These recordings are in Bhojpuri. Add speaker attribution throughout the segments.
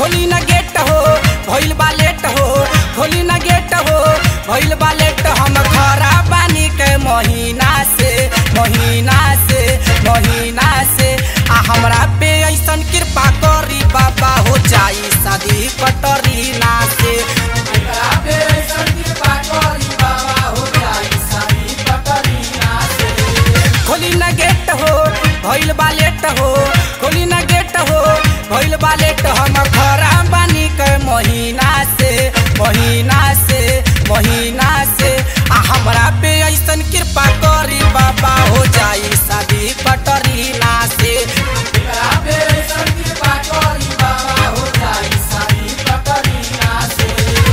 Speaker 1: खोली न गेट हो भइल बा लेट हो खोली न गेट हो भइल बा लेट हम खरा बानी के महीना से महीना से महीना से आ हमरा पे ऐसन कृपा करी बाबा हो जाई शादी कटरी ना से हमरा पे ऐसन कृपा करी बाबा हो जाई शादी कटरी ना से खोली न गेट हो भइल बा लेट हो खोली न गेट हो भइल बा लेट हम खरा बानी के महीना से महीना से महीना से आ हमरा पे ऐसन कृपा करी बाबा हो जाई शादी कटरी ना से हमरा पे ऐसन कृपा करी बाबा हो जाई शादी कटरी ना से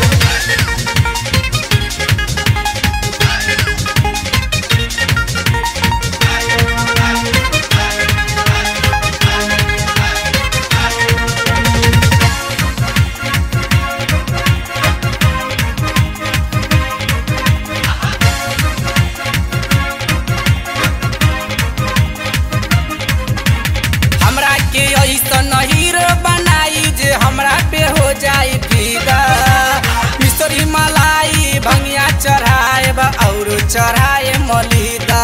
Speaker 1: हमरा के ऐसन हीरो बनाई जे हमरा पे हो जाई फिदा मिसरी मलाई भंगिया चढ़ाए और चढ़ाए मलिदा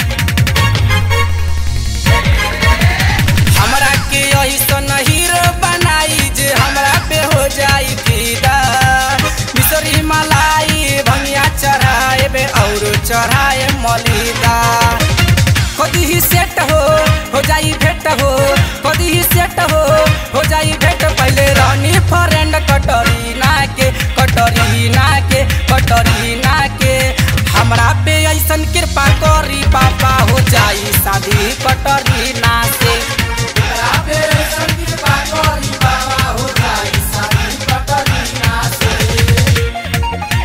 Speaker 1: हमरा के ऐसन हीरो बनाई जे हमरा पे हो जाई फिदा मिसरी मलाई भंगिया चढ़ाए और चढ़ाए मलिदा कदी ही सेट हो हो जाई भेट हो कदी ही सेट हो हो जाई भेट पहले रानी फ्रेंड कटरीना के कटरीना के कटरीना के हमरा पे ऐसन कृपा करी पापा हो जाई शादी कटरीना से हमरा पे ऐसन कृपा करी पापा हो जाई शादी कटरीना से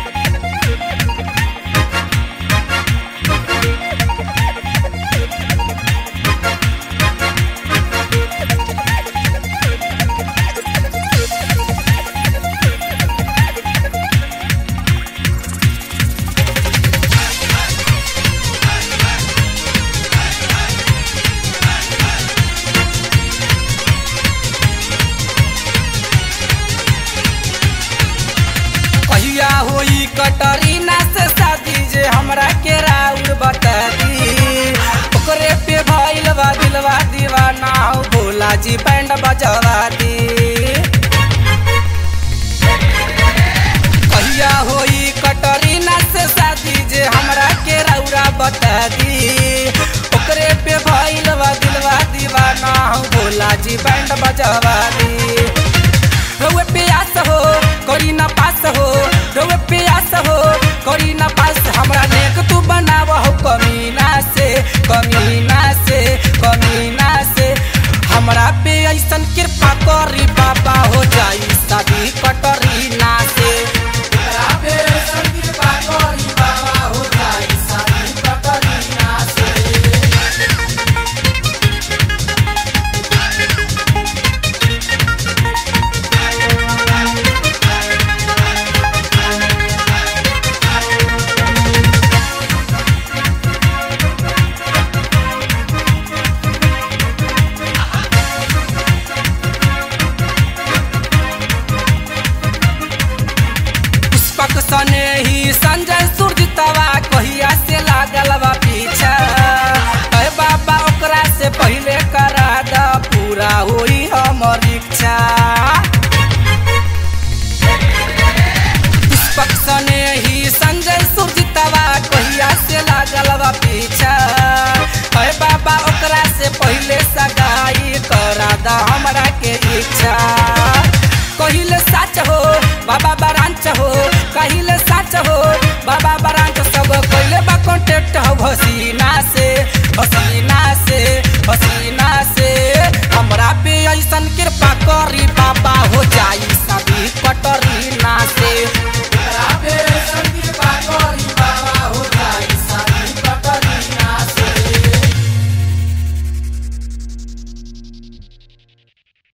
Speaker 1: कहिया होई कटरीना से शादी जे हमरा के राउर बता दी ओकरे पे भइल बा दिलवा दीवाना हो भोला जी बैंड बजवा दी कहिया होई कटरीना से शादी जे हमरा के रौरा बता दी ओकरे पे भइल बा दिलवा दीवाना हो भोला जी बैंड बजवा दी रउए प्यास हो करी ना पास हो रउए प्यास हो करी ना पास हमरा नेक तू बनाव हो कमीना से कमीना से कमीना से हमरा पे ऐसन कृपा करी बाबा हो जाई शादी कटरी ना से हमरा पे ऐसन कृपा करी बाबा हो जाई शादी कटरी ना से पुष्पक सने ही संजय सूर्य तवा कहिया से लागल बा पीछा अरे बाबा ओकरा से पहले करा द पूरा होई हमर इच्छा पुष्पक सने ही संजय सूर्य तवा कहिया से लागल बा पीछा अरे बाबा ओकरा से पहले सगाई करा द हमरा के इच्छा कहिले साच हो बाबा बरांच हो कहिले साच हो बाबा बरांच सब कहिले बा कॉन्टेक्ट हो हसीना से हसीना से हसीना से हमरा पे ऐसन कृपा करी बाबा